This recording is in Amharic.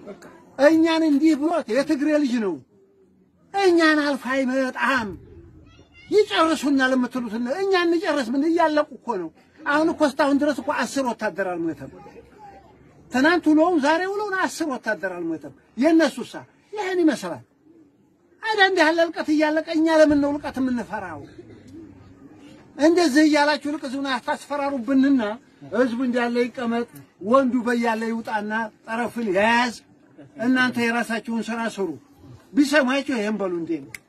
እኛን እንዲህ ብሎ የትግሬ ልጅ ነው እኛን አልፎ አይመጣም። ይጨርሱናል የምትሉትን እኛ እንጨርስ ምን እያለቁ እኮ ነው። አሁን እኮ እስካሁን ድረስ እኮ አስር ወታደር አልሞተም። ትናንት ውሎውን ዛሬ ውሎውን አስር ወታደር አልሞተም። የእነሱሳ ይህን ይመስላል። አይደል እንዲህ ያለ እልቀት እያለቀ እኛ ለምን ነው እልቀት የምንፈራው? እንደዚህ እያላችሁ ልቅ ህዝቡን አታስፈራሩብንና ህዝቡ እንዳለ ይቀመጥ፣ ወንዱ በያለ ይውጣና ጠረፍን ያያዝ። እናንተ የራሳችሁን ስራ ስሩ። ቢሰማችሁ ይሄን በሉ እንዴ ነው